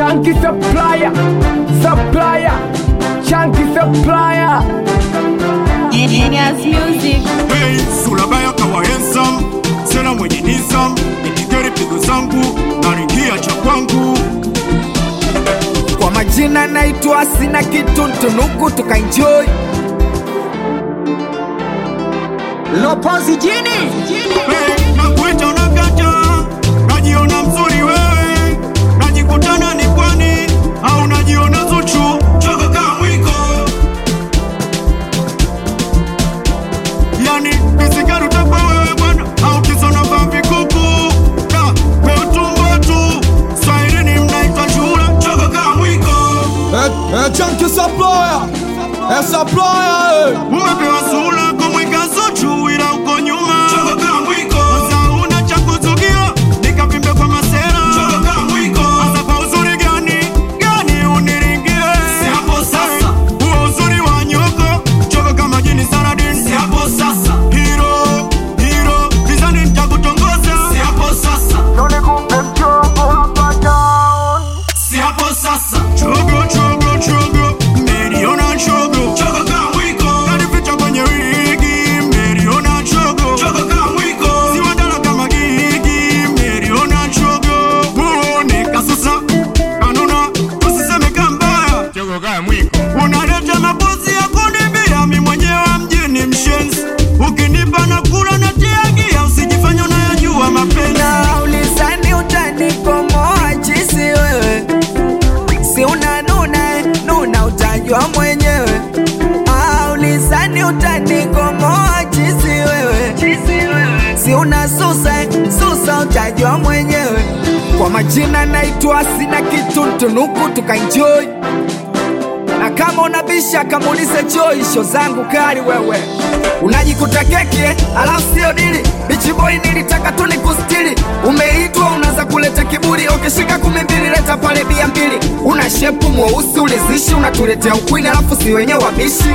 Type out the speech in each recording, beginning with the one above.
Chunky supplier, supplier, chunky supplier. Genius Music. Hey, Sulabaya kawa handsome, sena mwenye nizam, nitigeri pigo zangu, naringia cha kwangu. Kwa majina naitwa sina kitu ntunuku tukaenjoy. Lopozi jini Hey, nakuita unakata, najiona mzuri wewe, najikutana ni kwani, au najiona Zuchu, choka kama mwiko. Yani, kisigari utakuwa wewe bwana, au kisona vaa vikuku. Da, wewe tumbo tu, Swahilini mnaita chura, choka kama mwiko. É, é Chunky Supplier, é Supplier, é. Umepewa sura kumwika Zuchu ila uko nyuma. Sasa una cha kuzugia, nikavimbe kwa masera. Sasa kwa uzuri gani, gani uniringie? Huo uzuri wa nyoko, choka kama jini Saladin. Hero, hero, gizani nitakutongoza. Chogo, chogo, chogo, mmeliona chogo. Kanificha kwenye wigi, mmeliona chogo. Siwadala kama gigi, mmeliona chogo. Muone kasusa, kanuna, usiseme kambaya. Unaleta mapozi ya kunimbia, mi mwenyewe mjini mshenzi. Ukinipa na kula na tiagia, usijifanye unayajua mapenzi. Naulizani utanikomoa jinsi wewe Si unanuna nuna utajua mwenyewe Ah, Ulizani utanikomoa jinsi wewe Si unasusa susa utajua mwenyewe Kwa majina naitwa sina kitu ntunuku tukaenjoy na kama unabisha kamuulize Joy, sho zangu kali wewe unajikuta keki eh, alafu sio dili bichi boy, nilitaka tu nikustiri, umeitwa unaanza kuleta kiburi, ukishika kumi mbili leta pale bia mbili, una shepu mweusi ulizishi, unatuletea ukwini alafu si wenye wabishi,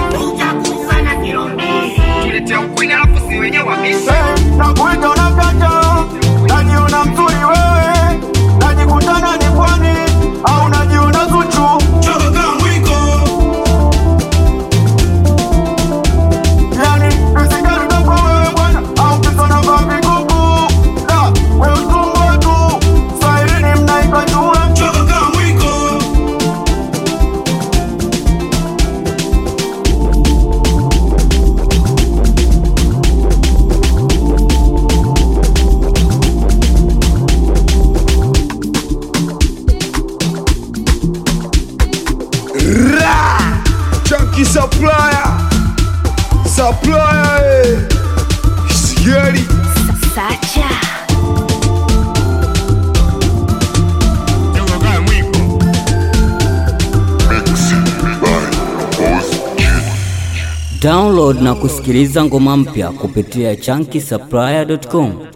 tuletea ukwini alafu si wenye wabishi Nakuita unakata, najiona mzuri wewe, najikutana ni kwani au najiona Zuchu. Yani, kisigari utakuwa wewe bwana, au kisona vaa vikuku. Da, wewe tumbo tu, Swahilini mnaitwa chura. Chunky Supplier, Supplier, é. Scary, Sacha. Download na kusikiliza ngoma mpya kupitia chunky supplier.com.